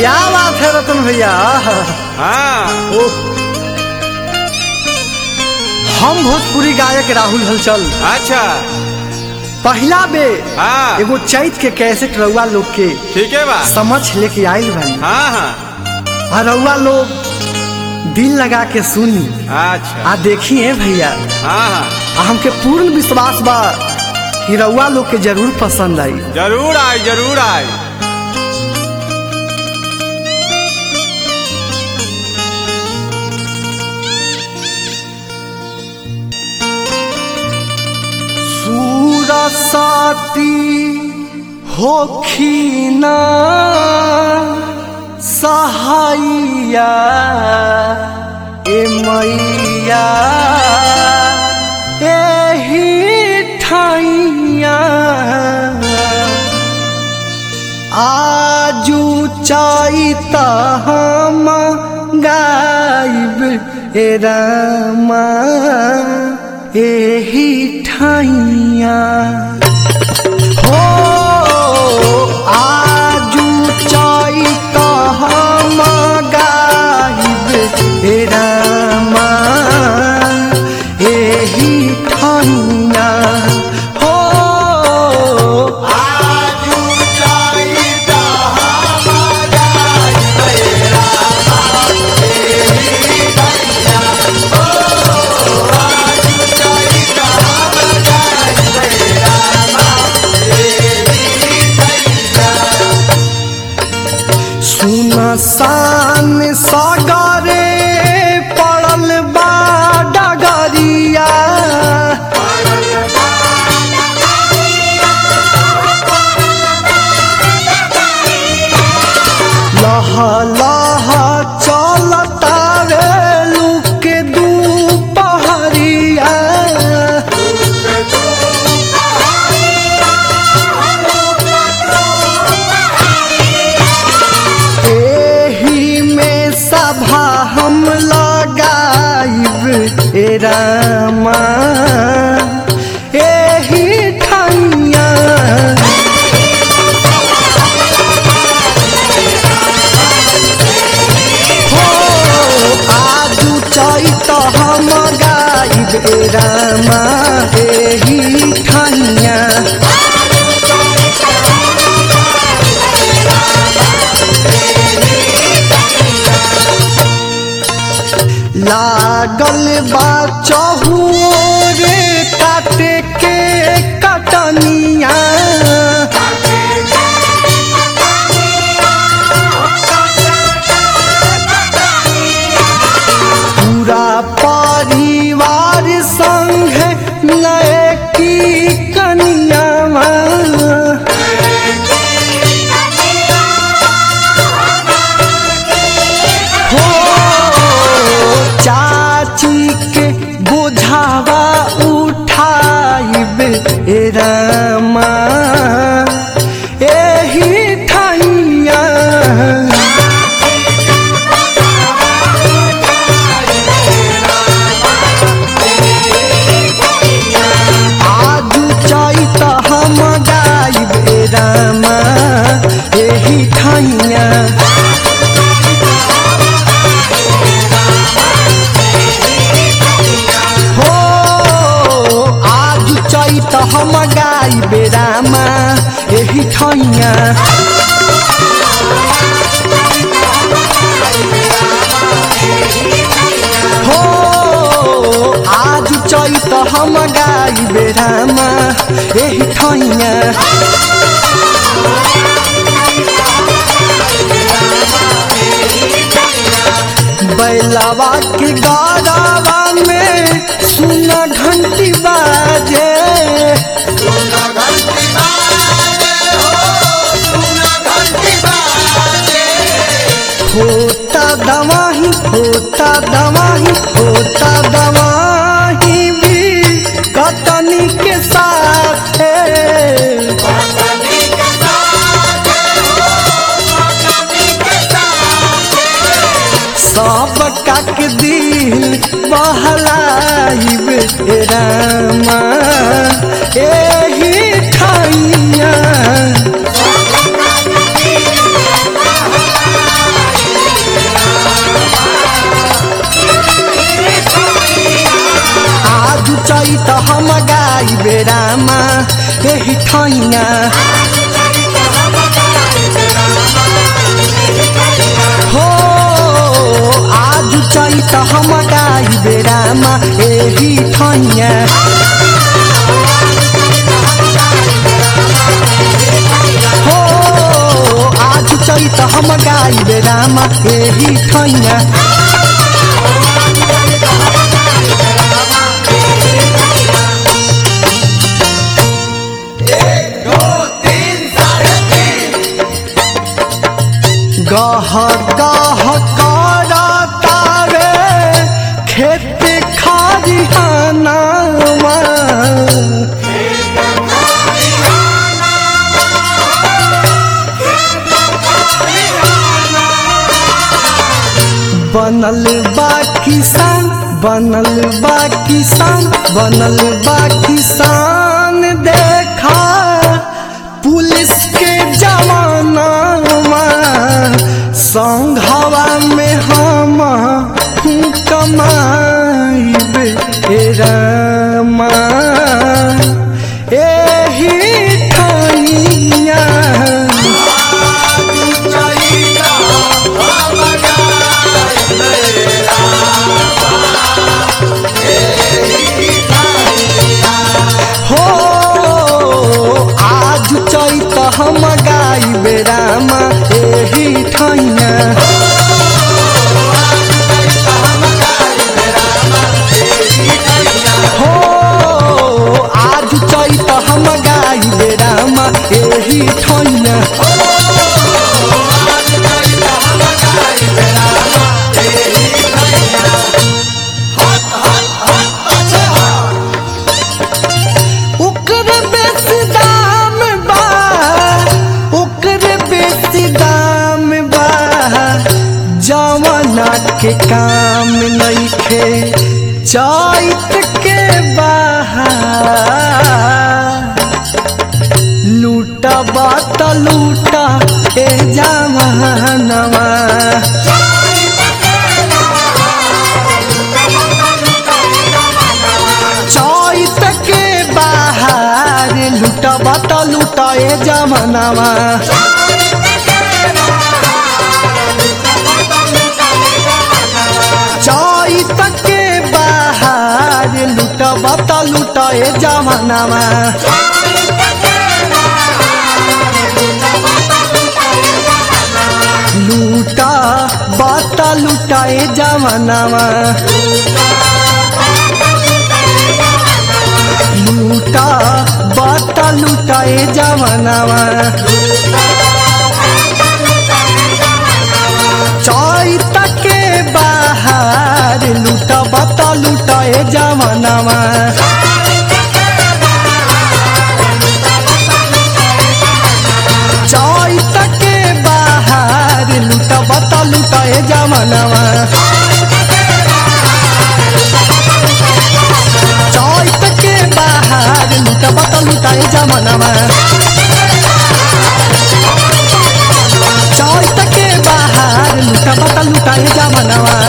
क्या बात है रतन भैया हाँ ओ हम भोजपुरी गायक राहुल हलचल अच्छा पहला बे हाँ एगो चैत के कैसेट रउआ लोग के ठीक है बा समझ लेके आइल बानी हाँ हाँ आ रउआ लोग दिल लगा के सुनी अच्छा आ देखिए भैया हाँ हाँ आ हमके पूर्ण विश्वास बा कि रउआ लोग के जरूर पसंद आई जरूर आए जरूर आए सूरसाती होखिना सहाइया ए मैया एही ठाइया आजू चाहता हम गाइब ए रामा एही ठाइया हो आजू चाहता हम गाइब ए रामा एही ठाइया हो सुनसान सागरे पड़ल बा डगरिया लह लह चलता रे लुक दू पहरिया एही में सभा हम लगाइब ए रामा एही ठैया हो आजू चैत हम गाइब ए रामा एही ठैया लागल बा चहुरे काटे के कटनिया पूरा परिवार संग नए की कनिया हो चाची के बुझावा उठाइब ए रामा एही ठाइया आजू चैत हम गाइब ए रामा एही ठाइया हो आज चैत हम गाई बेरामा एही ठैया हो आज चैत हम गाई बेरामा एही ठैया बैलावा के गारावा में सुना घंटी बाजे होता दवाही होता दवाही होता दवाही भी कतनी के साथ सब काक दिल बहलाइब रामा एही ठाइया गाई बेरामा एही ठैया हो आज चैत हम गाई बेरामा एही ठैया हो आज चैत हम गाई बेरामा एही ठैया गह गह करतावे खेत खरिहानावा बनल बा किसान बनल बा किसान बनल बा किसान देखा पुलिस के जवानावा संघवा में हम कमाइब ए रामा एही ठाइया हो आज चैत हम गाई बेरामा एही ठैया हो आज चैत हम गाई बेरामा एही ठैया ओकर बेसी दाम बा ओकर बेसी दाम बा जवाना के काम नइखे चैत के बाहर लूटा बात लूटा ए जवानवा चैत के बाहर लूटा बात लूटा ए जवानवा चैत के बाहर लूटा बात लूटा ए जवानवा लूटा बात लूटा ए जवानवा लूटा बात लूटा ए जवानवा चैत के बाहर लूटा बात लूटा ए जवानवा चैत के बाहर लूटा बात लूटा ए जवानवा चैत के बाहर लूटा बात लूटा ए जवानवा चैत के बाहर लूटा बात लूटा ए जवानवा